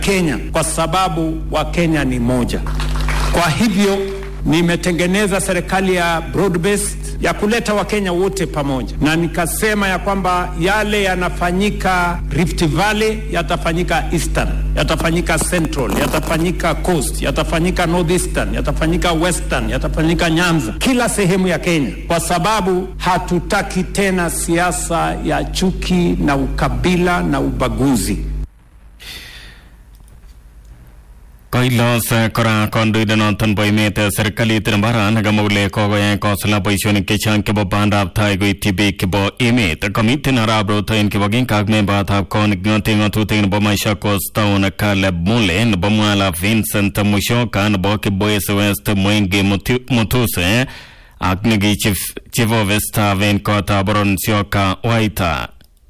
Kenya kwa sababu Wakenya ni moja. Kwa hivyo nimetengeneza serikali ya broad based ya kuleta Wakenya wote pamoja, na nikasema ya kwamba yale yanafanyika Rift Valley yatafanyika Eastern, yatafanyika Central, yatafanyika Coast, yatafanyika Northeastern, yatafanyika Western, yatafanyika Nyanza, kila sehemu ya Kenya, kwa sababu hatutaki tena siasa ya chuki na ukabila na ubaguzi. Kailos kora kandoindenoton bo emet serikalit nebo Nagamule kokoyai kosulda boisionik chechang chebo bandab tai koityi biik chebo emet komiten arap Ruto en kibagenge ak membatab kot ng'ote ng'atutik nebo Machakos Town Caleb Mule nebo Mwala Vincent Musyoka nebo Kibwezi West Mwingi Mutuse ak neki chief of staff en kotab Ron Sioka Waita.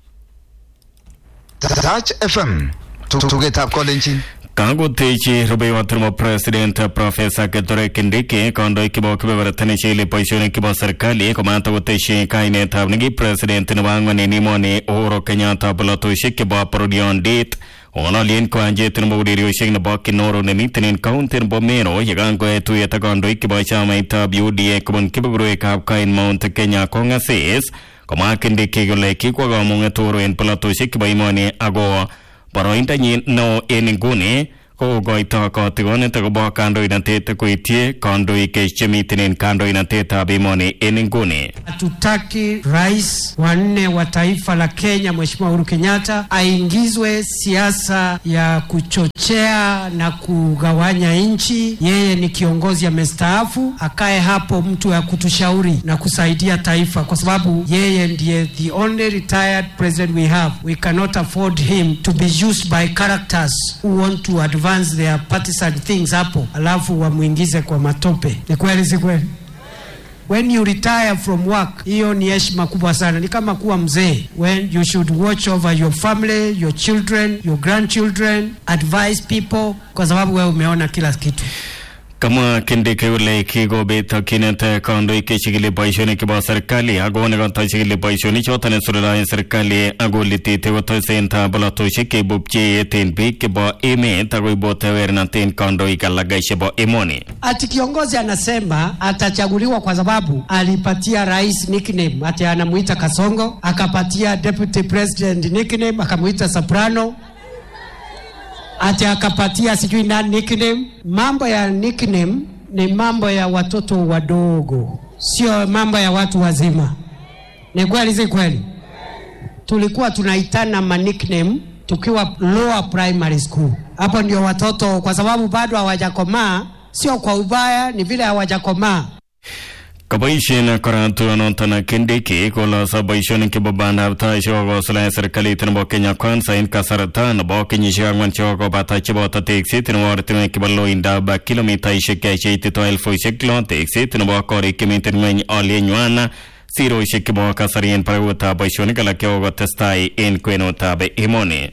Touch FM tugetab kolenjin kakotechi rubeiwot nebo president profesa Kithure Kindiki kandoik chebo kebeberta nechile boisionik chebo serikali komatakoteshi kainetab neki president nebo ang'wan en emoni Uhuru Kenyatta bolotosiek chebo bororiondit ng'ololien kiwanjet nebo ureriosiek nebo Kinoro nemiten en kaunti nebo Meru yekangoe tuyet ak kandoik chebo chamaitab UDA kobun kebeberwekab Kain Mount Kenya kong'asis komwa Kindiki kole kikwo kamung'et Uhuru en bolotosiek chebo emoni ako boroindonyin neo en inguni kokoito kotigonet akobo kandoinatet koityi kandoik chemiten en kandoinatetab emoni en inguni. Hatutaki rais wa nne wa taifa la Kenya Mheshimiwa Uhuru Kenyatta aingizwe siasa ya kuchochea na kugawanya nchi. Yeye ni kiongozi amestaafu, akae hapo mtu ya kutushauri na kusaidia taifa, kwa sababu yeye ndiye the only retired president we have. We cannot afford him to be used by characters who want to advance their partisan things hapo, alafu wamwingize kwa matope. Ni kweli, si kweli? when you retire from work, hiyo ni heshima kubwa sana, ni kama kuwa mzee. When you should watch over your family, your children, your grandchildren, advise people, kwa sababu wewe umeona kila kitu. Kamwa Kindiki kole kikobet tokyinet kandoik chechikili boisionik chebo serikali ako nekoto chikili boisionik choton isuldaen serikali ako litite kotesentai bolotosiek keibubcheet en biik chebo emet ako ibot tewernatet kandoik alak chebo emoni. Ati kiongozi anasema atachaguliwa kwa sababu alipatia rais nickname, ati anamuita Kasongo, akapatia deputy president nickname, akamuita Soprano ati akapatia sijui nani nickname. Mambo ya nickname ni mambo ya watoto wadogo, sio mambo ya watu wazima. Ni kweli, si kweli? Tulikuwa tunaitana ma nickname tukiwa lower primary school. Hapo ndio watoto, kwa sababu bado hawajakomaa, sio kwa ubaya, ni vile hawajakomaa. Kaboisien kora tuyonoton Kindiki koloso boisionik chebo bandab tai chekokosulaen serikalit nebo Kenya Kwanza en kasarta nebo kenyisiek ang'wan chekokobata cheboto tekset nebo ortinwek chebo loindab kilomitaisiek cheitito elfusiek lo tekset nebo korik chemiten ng'weny olienywan sirosiek chebo kasari en barakutab boisionik alak chekokotestai en kwenutab emoni.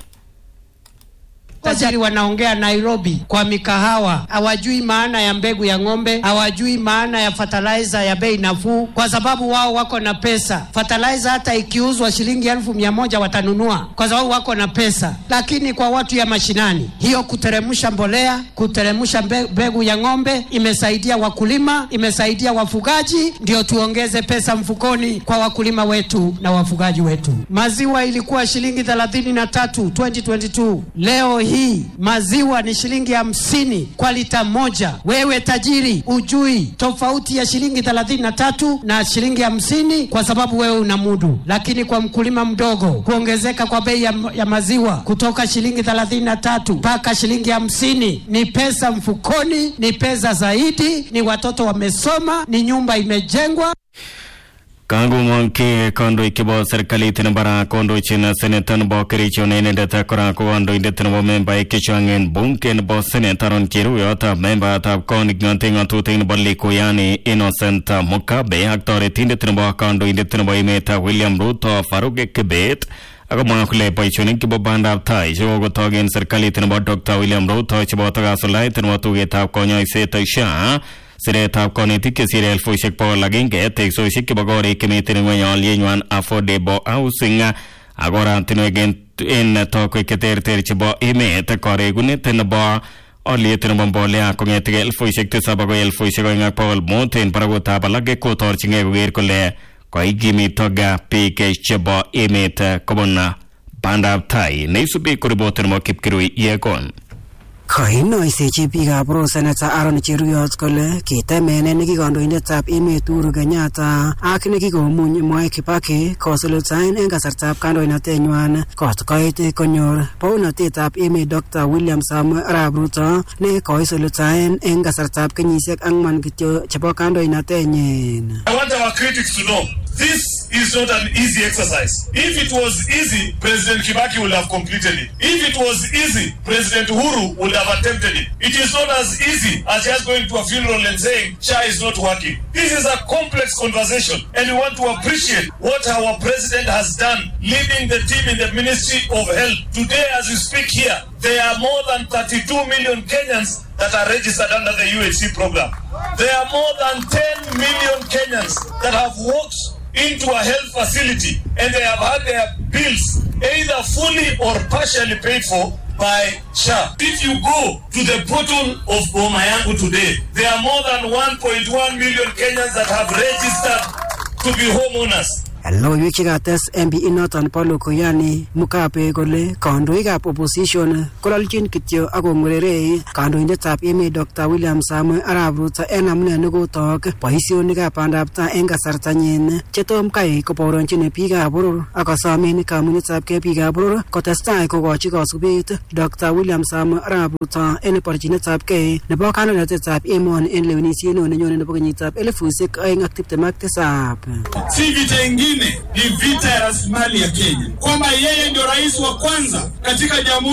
Tajiri wanaongea Nairobi kwa mikahawa, hawajui maana ya mbegu ya ng'ombe, hawajui maana ya fertilizer ya bei nafuu, kwa sababu wao wako na pesa. Fertilizer hata ikiuzwa shilingi elfu mia moja watanunua kwa sababu wako na pesa. Lakini kwa watu ya mashinani, hiyo kuteremsha mbolea, kuteremsha mbegu ya ng'ombe imesaidia wakulima, imesaidia wafugaji, ndio tuongeze pesa mfukoni kwa wakulima wetu na wafugaji wetu. Maziwa ilikuwa shilingi thelathini na tatu 2022 leo hii maziwa ni shilingi hamsini kwa lita moja. Wewe tajiri ujui tofauti ya shilingi thelathini na tatu na shilingi hamsini kwa sababu wewe una mudu, lakini kwa mkulima mdogo kuongezeka kwa bei ya, ya maziwa kutoka shilingi thelathini na tatu mpaka shilingi hamsini ni pesa mfukoni, ni pesa zaidi, ni watoto wamesoma, ni nyumba imejengwa. Kangumong ke kandoik chebo serikalit nebo barak kondochin seneta nebo Kericho ne inendet kora ko kandoindet nebo membaek chechang en bunge nebo seneta Aaron Cheruiyot membayatab konik ng'ote ng'atutik nebo Likuyani Innocent Mukabe ak toretindet nebo kandoindet nebo emet William Ruto Faruk Kibet akomwa kole boisionik chebo bandab tai chekokotok en serikalit nebo Dr William Ruto cheboto kasuldaet nebo tugetab konyoiset SHA siretab konetik chesire elfusiek bogol agenge teksosiek chebo korik chemiten ng'weny olienywan affordable housing ak oratinwek en tokwek cheterter chebo emet koregunet nebo oliet nebo mbolea kong'etegei elfusiek tisab akoi elfusiek oeng ak bogol mut en barakutab alak kotorchingei koker kole koikimitoga biik chebo emet kobun bandab tai neisubi koripoti nebo kipkirui yegon Kainoisechi biikab Bro Senator Aaron Cheruyot kole kitemene nekikandoindetab emet Uhuru Kenyatta ak nekikomuny Mwai Kibaki kosuldaen eng kasartab kandoinatenywan kot koit konyor bounatetab emet Dr. William Samuel Arap Ruto ne koisuldaen eng kasartab kenyisiek ang'wan kityo chebo kandoinatenyin. I want our critics to know this is not an easy exercise. If it was easy, President Kibaki would have completed it. If it was easy, President Uhuru would have attempted it. It is not as easy as just going to a funeral and saying, Cha is not working. This is a complex conversation, and we want to appreciate what our president has done, leading the team in the Ministry of Health. Today, as we speak here, there are more than 32 million Kenyans that are registered under the UHC program. There are more than 10 million Kenyans that have walked into a health facility and they have had their bills either fully or partially paid for by SHA. If you go to the portal of Bomayangu today, there are more than 1.1 million Kenyans that have registered to be homeowners. Logoiwek chekates MP inoton Paulo Koyani Mugabe kole kandoikab opposition kolalchin kityo ak kong'wererei kandoindetab emet Dr. William Samuel Arap Ruto en amune nekotok boisionikab bandab tai en kasartanyin chetom kai kobaoronjin biikab boror ak kosomen kamunyetabgei biikab boror kotestai kokochi kosubet Dr. William Samuel Arap Ruto en borchinetabgei nebo kandoinatetab emoni en lewenisiet neo nenyone nebo kenyitab elifusiek oeng ak tiptem ak tisab. Si vita ingine ni vita ya rasilimali ya Kenya, kwamba yeye ndio rais wa kwanza katika jamhuri